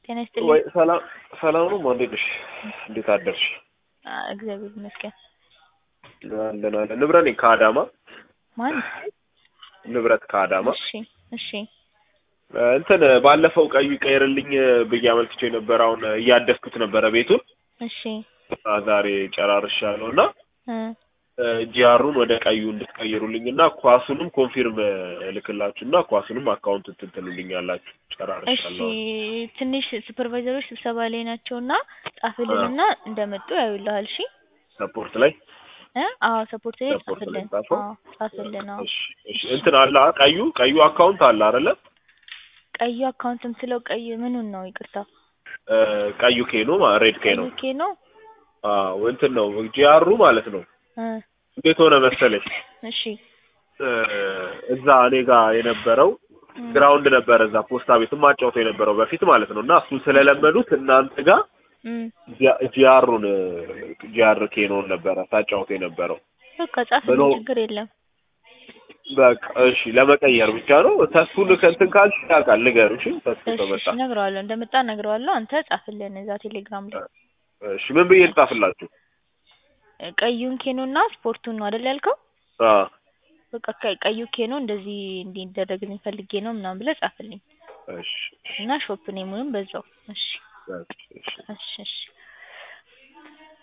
ጤና ይስጥልኝ። ወይ ሰላም ሰላም ነው። እንዴት ነሽ? እንዴት አደርሽ? አ እግዚአብሔር ይመስገን። አለን አለን። ንብረት ነኝ ከአዳማ ማን? ንብረት ከአዳማ እሺ እሺ እንትን ባለፈው ቀዩ ይቀየርልኝ ብዬ አመልክቼ ነበር። አሁን እያደስኩት ነበረ ቤቱን እሺ አ ዛሬ ጨራርሻለሁ እና እ ጂአሩን ወደ ቀዩ እንድትቀይሩልኝ እና ኳሱንም ኮንፊርም እልክላችሁ እና ኳሱንም አካውንት እንትን ትሉልኛላችሁ። እሺ ጨራርሻለሁ። ትንሽ ሱፐርቫይዘሮች ስብሰባ ላይ ናቸው እና ጻፍልንና እንደመጡ ያዩልሃል። እሺ ሰፖርት ላይ እ አዎ ሰፖርት ላይ ሰፖርት ላይ ጻፍልን። ጻፈው? አዎ ጻፍልን። አዎ እሺ እሺ እንትን አለ አ- ቀዩ ቀዩ አካውንት አለ አይደለ? ቀዩ አካውንት የምትለው ቀይ ምኑን ነው? ይቅርታ እ ቀዩ ኬኖ ማ- ሬድ ኬኖ ቀዩ ኬ ነው። አዎ እንትን ነው ጂአሩ ማለት ነው። እ እንዴት ሆነ መሰለሽ እሺ እ እዛ እኔ ጋር የነበረው እ ግራውንድ ነበረ እዛ ፖስታ ቤት ማጫወተው የነበረው በፊት ማለት ነው እና እሱን ስለለመዱት እናንተ ጋር እ ጂአ- ጂአሩን ጂአር ኬኖን ነበረ ታጫውተው የነበረው በቃ ጻፍልን፣ ብሎ- ችግር የለም። በቃ እሺ ለመቀየር ብቻ ነው ተስፉን ከእንትን ካልሽ ያውቃል ንገሩ እሺ ተስፉ እሺ ከመጣ እሺ እነግረዋለሁ፣ እንደመጣ እነግረዋለሁ። አንተ ጻፍልን እዛ ቴሌግራም ላይ እሺ ምን ብዬ ልጻፍላችሁ እ ቀዩን ኬኖ እና ስፖርቱን ነው አይደል ያልከው? አ በቃ ቀ- ቀዩ ኬኖ እንደዚህ እንዲደረግልኝ ፈልጌ ነው ምናምን ብለህ ጻፍልኝ እሺ እና ሾፕ ኔሙንም በዛው። እሺ እሺ እሺ እሺ እሺ